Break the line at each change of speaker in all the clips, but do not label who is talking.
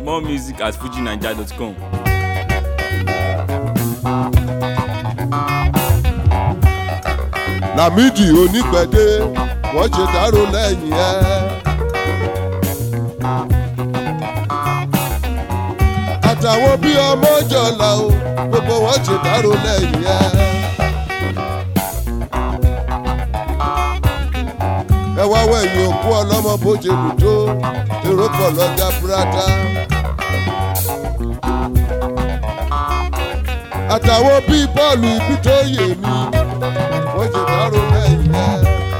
More music at fujinaija.com.
Lámìdí onígbẹ̀dẹ wọ́n ṣe dárò lẹ́yìn ẹ̀. àtàwọn bí ọmọ jọlá o gbogbo wọn ṣe dárò lẹ́yìn ẹ̀. ẹ wá wẹ̀yìn òkú ọlọ́mọ bó ṣe lù tó èrò pọ̀ lọ́jà búrádá. àtàwọn bíi bọ́ọ̀lù ibi tó yè mí wọ́n ṣe dárò lẹ́yìn ẹ̀.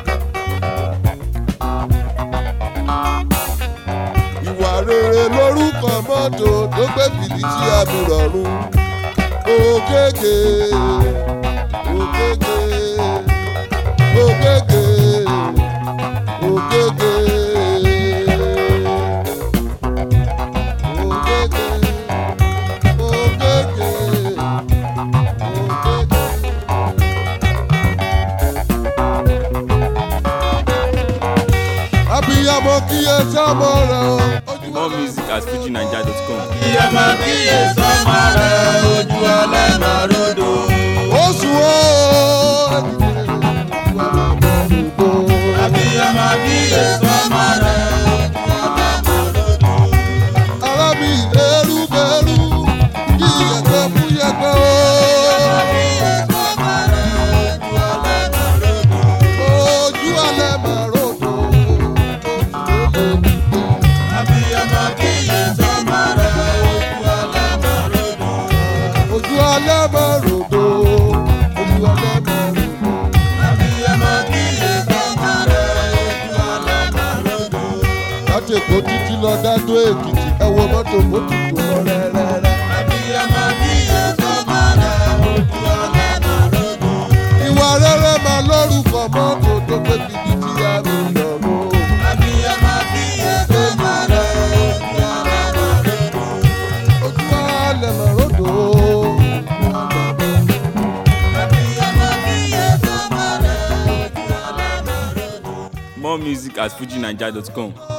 ìwà rere lórúkọ mọ́tò tó gbé fìdísí àmì rọ̀rùn. ògègè ògègè ògègè ògègè ògègè ògègè ògègè. abiyamọ kíyè sọmọ rẹ o.
More music at fujinaija.com.
Ìyá máa kíyè sọ́mọ rẹ̀ ojú ọlẹ́mọ̀ rodo.
oṣù o.
Àbíyá máa kíyè sọ́mọ rẹ̀ ojú ọlẹ́mọ̀ rodo.
ara mi lérú bẹ́rú kíyè tó fún yẹpẹ o.
Kíyè sọ́mọ rẹ̀ ojú ọlẹ́mọ̀ rodo.
ojú alẹ́ máa rògbò.
Àbíyá máa kíyè sọ́mọ rẹ̀ ojú ọlẹ́mọ̀ rodo.
ojú alẹ́ máa rògbò. ojú alẹ́ máa rògbò.
Àbíyá máa kíyè sọ́mọ rẹ̀ ojú ọlẹ́mọ̀ rodo.
láti èkó títí lọ dádó èkìtì ẹ wo mọ́tò mọ́tò tó lọ rẹ́rẹ́rẹ́.
Àbíyá máa kíyè sọ́mọ rẹ̀ ojú ọlẹ́mọ̀ rodo.
ìwà rere máa lórúkọ mọ́tò tó gbé fìdísí àmì rọ̀rùn.
Àbíyá máa kíyè sọ́mọ rẹ̀ ojú ọlẹ́mọ̀ rodo.
ojú alẹ́ máa rògbò.
Àbíyá máa kíyè sọ́mọ rẹ̀ ojú ọlẹ́mọ̀ rodo.
More music at fujinaija.com.